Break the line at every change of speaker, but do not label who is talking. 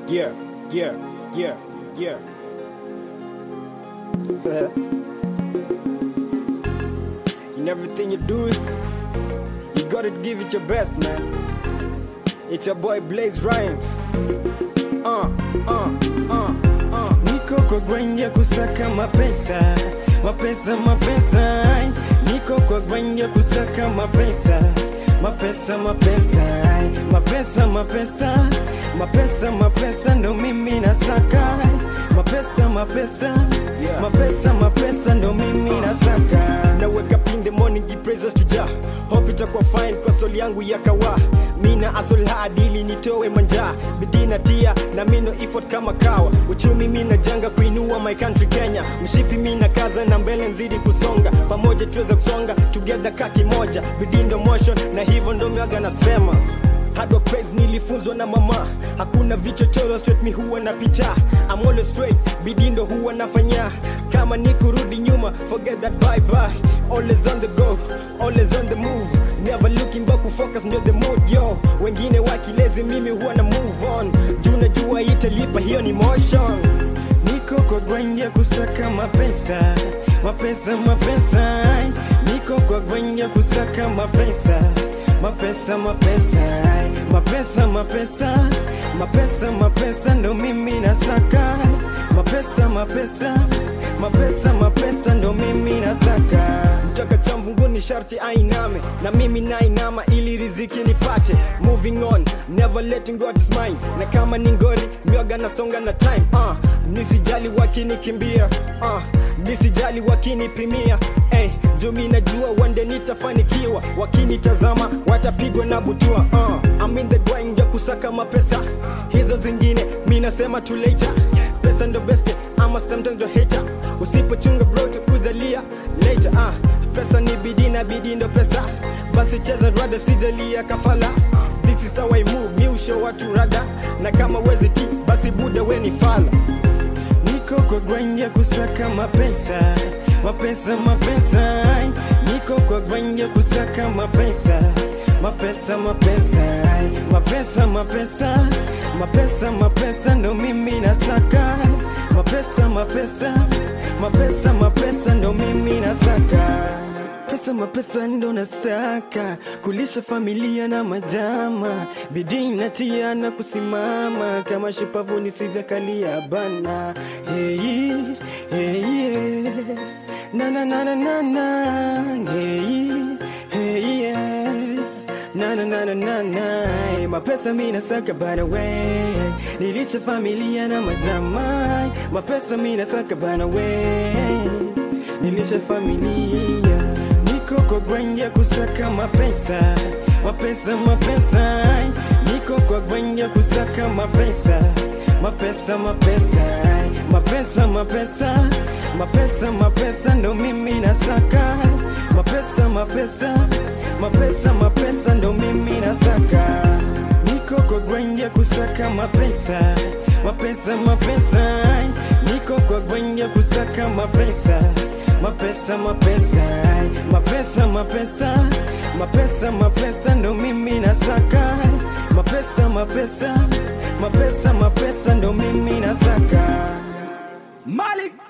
Yeah, yeah, yeah, yeah. In everything you do, you gotta give it your best, man. It's your boy Blaze Rhymes. Uh, uh, uh, uh. Niko kwa grind ya kusaka mapesa, mapesa, mapesa. Niko kwa grind ya kusaka mapesa, mapesa, mapesa, mapesa, mapesa, mapesa, mapesa, ndo mimi nasaka mapesa, mapesa, mapesa, mapesa, ndo mimi nasaka. Na wake up in the morning, give praises to Jah. Hope itakuwa fine kwa soli yangu ya kawa. Mina asol hard ili nitoe manja, bidii na tia na mino effort kama kawa. Uchumi mina janga kuinua my country Kenya. Mshipi mina kaza na mbele nzidi kusonga, pamoja tuweze kusonga together kaki moja. Bidii ndo motion na hivyo ndo miaga nasema Hard work pays nilifunzwa na mama, hakuna vichochoro straight, mi huwa na picha. I'm always straight, bidii ndo huwa nafanya. Kama ni kurudi nyuma, forget that bye bye. Always on the go, always on the move. Never looking back, kufocus ndio the mood yo. Wengine wakilezi, mimi huwa na move on. Juu najua italipa, hiyo ni motion. Niko kwa grind ya kusaka mapesa, mapesa, mapesa. Niko kwa grind ya kusaka mapesa mapesa mapesa mapesa mapesa mapesa mapesa ndo mimi nasaka mapesa mapesa mapesa mapesa ndo mimi nasaka mtaka cha mvunguni sharti ainame na mimi nainama ili riziki nipate moving on never letting God is mine na kama ni ngori mioga nasonga na time uh, nisijali wakinikimbia uh, nisijali wakinipimia hey, juu mi najua wande nitafanikiwa wakinitazama watapigwa na butua uh, I'm in the grind ya kusaka mapesa hizo zingine mi nasema tu later pesa ndo best ama sometimes ndo hater usipochunga bro takujalia later uh, pesa ni bidii na bidii ndo pesa basi cheza rada sijalia kafala this is how I move mi usho watu rada na kama wezi ti basi buda weni fala Niko kwa grind ya kusaka mapesa, mapesa, mapesa. Niko kwa grind ya kusaka mapesa, mapesa, mapesa, mapesa, mapesa, mapesa, mapesa, ndo mimi nasaka mapesa, mapesa, mapesa, mapesa, ndo mimi nasaka pesa mapesa ndo nasaka kulisha familia na majama bidii natia na kusimama kama shupavu nisijakalia bana hey, hey, yeah. na na na na na na hey, hey, yeah. na na na na na na hey, mapesa mi nasaka bana we nilisha familia na majama mapesa mi nasaka bana we nilisha familia niko kwa grind ya kusaka mapesa mapesa mapesa niko kwa grind ya kusaka mapesa mapesa mapesa mapesa mapesa mapesa mapesa ndo mimi nasaka mapesa mapesa mapesa mapesa ndo mimi nasaka niko kwa grind ya kusaka mapesa mapesa mapesa niko kwa grind ya kusaka mapesa mapesa mapesa mapesa mapesa mapesa mapesa ndo mimi nasaka mapesa mapesa mapesa mapesa ndo mimi nasaka
Malik